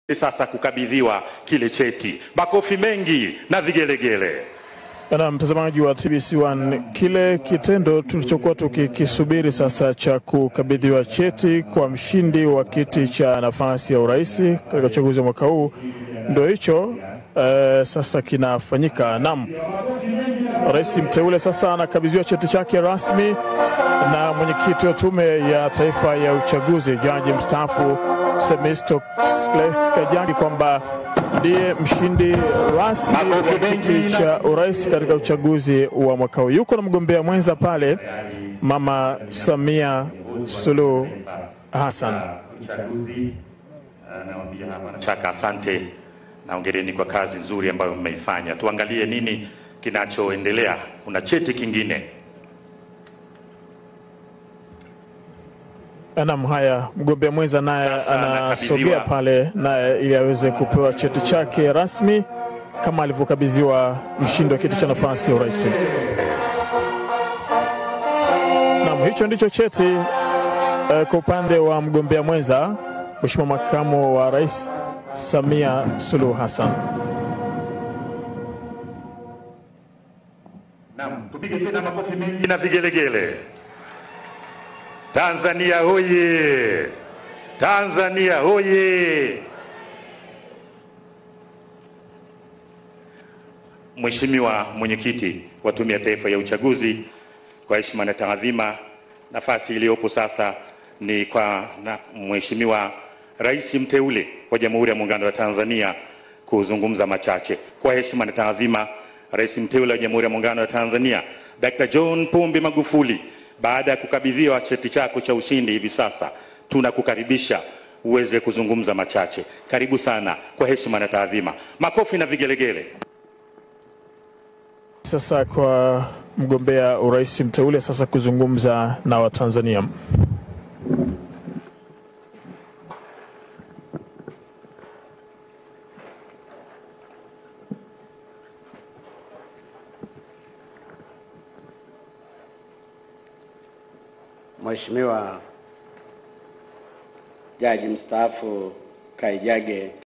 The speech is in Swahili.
sasa kukabidhiwa kile cheti. Makofi mengi na vigelegele. Na mtazamaji wa TBC1, kile kitendo tulichokuwa tukikisubiri sasa cha kukabidhiwa cheti kwa mshindi wa kiti cha nafasi ya urais katika uchaguzi wa mwaka huu ndio hicho eh, sasa kinafanyika. Naam, rais mteule sasa anakabidhiwa cheti chake rasmi na mwenyekiti wa Tume ya Taifa ya Uchaguzi, jaji mstaafu Themistocles Kajagi kwamba ndiye mshindi rasmi wa kiti cha urais katika uchaguzi wa mwaka huu. Yuko na mgombea mwenza pale, Mama Samia Suluhu Hassan. Shaka, asante na hongereni kwa kazi nzuri ambayo mmeifanya. Tuangalie nini kinachoendelea. Kuna cheti kingine. Naam, haya, mgombea mwenza naye Sasa anasogea anakabidhiwa. pale naye ili aweze kupewa cheti chake rasmi kama alivyokabidhiwa mshindi wa kiti cha nafasi ya urais. Naam, hicho ndicho cheti eh, kwa upande wa mgombea mwenza Mheshimiwa makamu wa rais Samia Suluhu Hassan. Naam, tupige tena makofi mengi na vigelegele. Tanzania hoye! Tanzania hoye! Mheshimiwa mwenyekiti wa Tume ya Taifa ya Uchaguzi, kwa heshima na taadhima, nafasi iliyopo sasa ni kwa na Mheshimiwa Rais mteule wa Jamhuri ya Muungano wa Tanzania kuzungumza machache. Kwa heshima na taadhima, Rais mteule wa Jamhuri ya Muungano wa Tanzania Dr. John Pombe Magufuli, baada ya kukabidhiwa cheti chako cha ushindi hivi sasa, tunakukaribisha uweze kuzungumza machache. Karibu sana, kwa heshima na taadhima. Makofi na vigelegele. Sasa kwa mgombea urais mteule sasa kuzungumza na Watanzania. Mheshimiwa Jaji mstaafu Kaijage